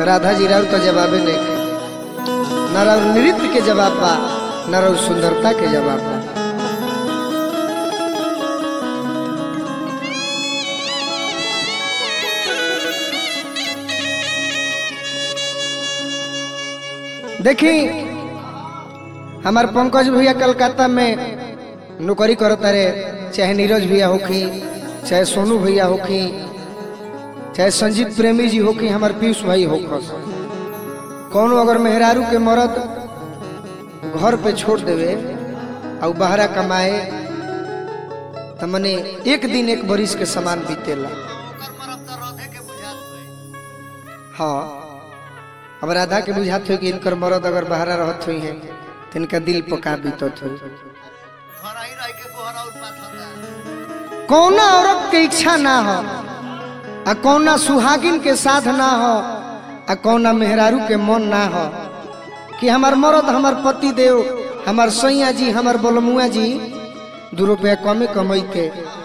राधा जी राउर तो जवाबे नहीं के न राउर नृत्य के जवाब बा न राउर सुंदरता के जवाब बा देखी हमार पंकज भैया कलकत्ता में नौकरी करता रे चाहे नीरज भैया होखी चाहे सोनू भैया होखी चाहे संजीत प्रेमी जी होखी हमार पीयूष भाई होखस कौनो अगर मेहरारू के मरद घर पे छोड़ देवे और बहरा कमाए त मने एक दिन एक बरिस के समान बीतेला हाँ अब राधा के बुझात हो कि इनकर मरद अगर बहरा रहत हुई है तो इनका दिल पका बीतत हुई कौना औरत के इच्छा ना हो आ कौना सुहागिन के साथ ना हो आ कौना मेहरारू के मन ना हो कि हमार मरद हमार पति देव हमार सैया जी हमार बोलमुआ जी दू रुपया कमे कमई के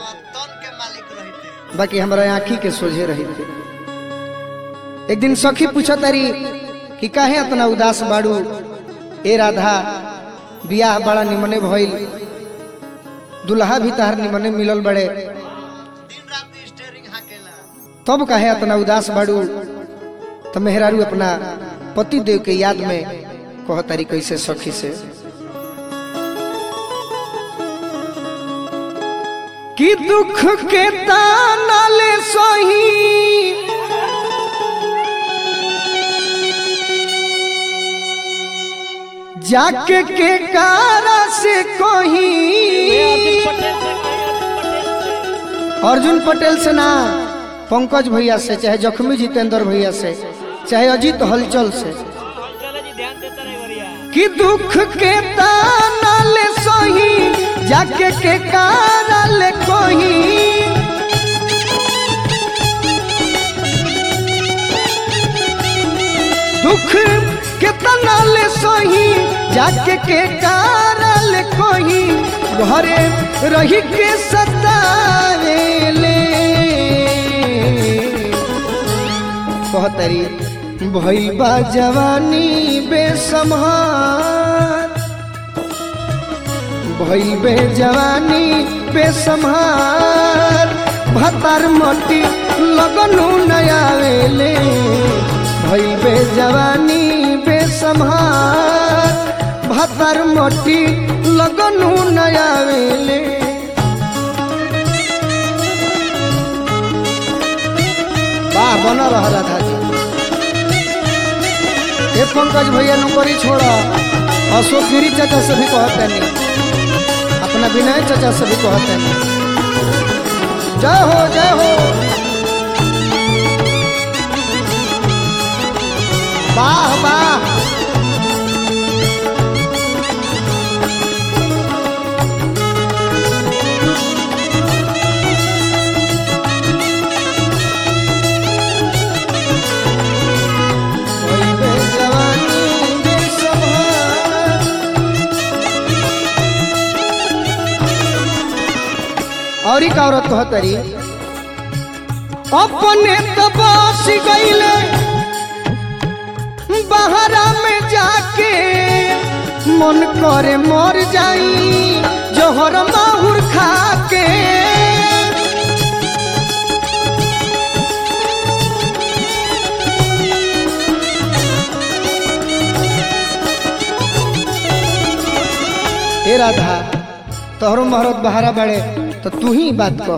बाकी हमारा आँखी के सोझे रही थे एक दिन सखी पूछा तारी कि काहे इतना उदास बाड़ू ए राधा बियाह बड़ा निमने भइल दुल्हा भी तहार निमने मिलल बड़े तब काहे इतना उदास बाड़ू तो मेहरारू अपना पति देव के याद में कह तारी कैसे सखी से कि दुख के ताना ले सही जाके के कारा से कोही अर्जुन पटेल से ना पंकज भैया से चाहे जख्मी जितेंद्र भैया से चाहे अजीत हलचल से कि दुख के ताना ले सही जाके के कारा ले कोही दुख के तना ले सही जाके के कारा ले कोही घरे रही के सतावेले कहतरी भइल बा जवानी बेसम्हार भइल बे जवानी बेसम्हार भतार मटी लगनु नयावेले भइल बे जवानी बेसम्हार भतार मटी लगनु नयावेले वाह बन रहा राधा जी ए पंकज भैया नौकरी छोड़ अशोक गिरी चाचा से भी कहते नहीं अपना विनय चाचा से भी कहते नहीं जय हो जय हो वाह वाह भइल बे जवानी बेसम्हार। और एक औरत कहतरी अपने तो बस गईले बहरा में जाके मन करे मर जाई जोहर माहुर खा के ए राधा तोहरो महरत बहारा बड़े तो तू ही बात कह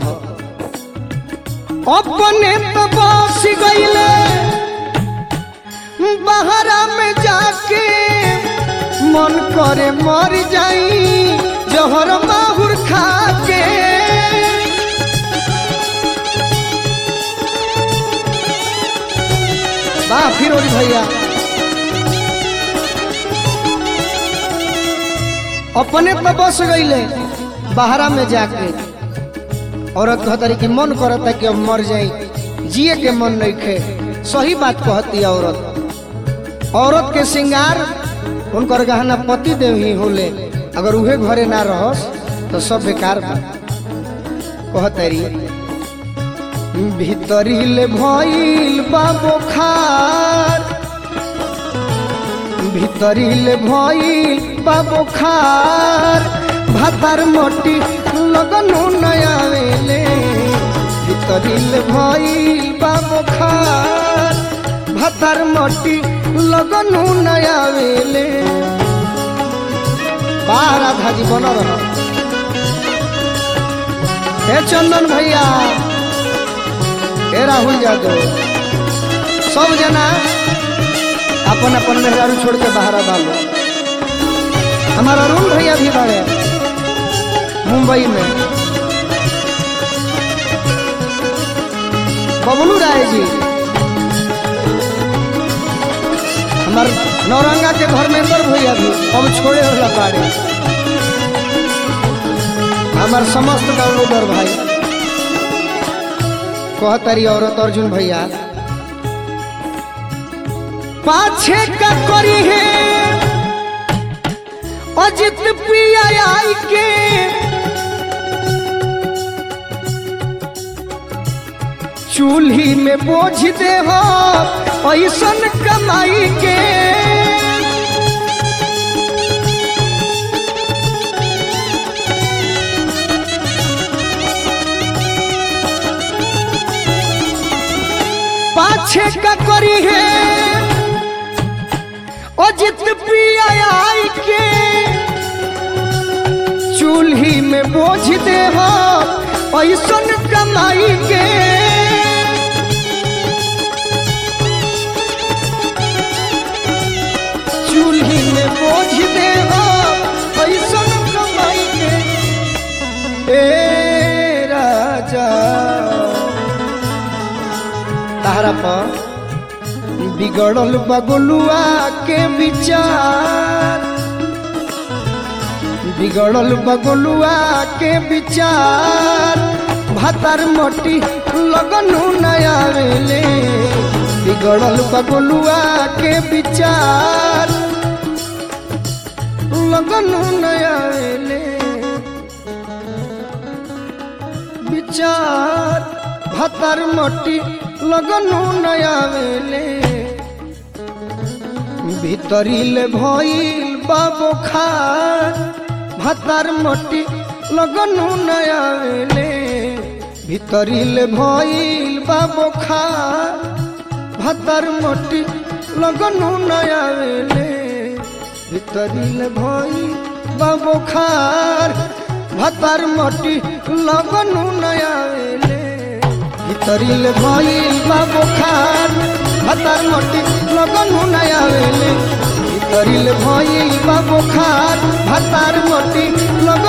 अपने तो बस गईले बहरा में जाके मन करे मर जाई जहर माहुर खा के वाह फिर ओरी भैया अपने तो बस गईले बहरा में जाके औरत कहतरी कि मन करता कि अब मर जाई जिए के मन नहीं खे सही बात कहती है औरत औरत के श्रृंगार उनकर गहना पति देव ही होले अगर उहे घरे ना रहस तो सब बेकार बा कहतरी भीतरी ले भइल बा बोखार ভিতরিল ভইল বাবু খার ভাতার মটি লগনু নয়াবেলে ভিতরিল ভইল বাবু খার ভাতার মটি লগনু নয়াবেলে বাহ রাধা जी बन रह हे चंदन भैया हे राहुल यादव सब जना अपन अपन मेहरारू छोड़ के बाहर डालो हमारा अरुण भैया भी बड़े मुंबई में बबलू राय जी हमार नौरंगा के धर्मेंद्र भैया भी अब छोड़े होला बाड़े हमार समस्त डाउनलोडर भाई कहतारी औरत अर्जुन भैया पाछे का करी है अजित पिया आई के चूल्ही में बोझ दे हो ऐसन कमाई के पाछे का करी है अजित पिया आई के चूल्ही में बोझ दे हो ऐसन कमाई के चूल्ही में बोझ दे हो ऐसन कमाई के ए राजा तारा पर बिगड़ल बगुलुआ के विचार बिगड़ल बगुलुआ के विचार भातार मोटी लगनु नया वेले बिगड़ल बगुलुआ के विचार लगनु नया वेले विचार भातार मोटी लगनु नया वेले ভিতরিলে ভইল বাবু খার ভাতার মটি লগনু নয়ালে ভিতরিলে ভইল বাবু খার ভাতার মটি লগনু নয়ালে ভিতরিলে ভইল বাবু খার ভাতার মটি লগনু নয়ালে ভিতরিলে ভইল বাবু খার ভাতার মটি লগনু নয়ালে ভিতরিলে ভইল বাবু খার ভাতার মটি লগ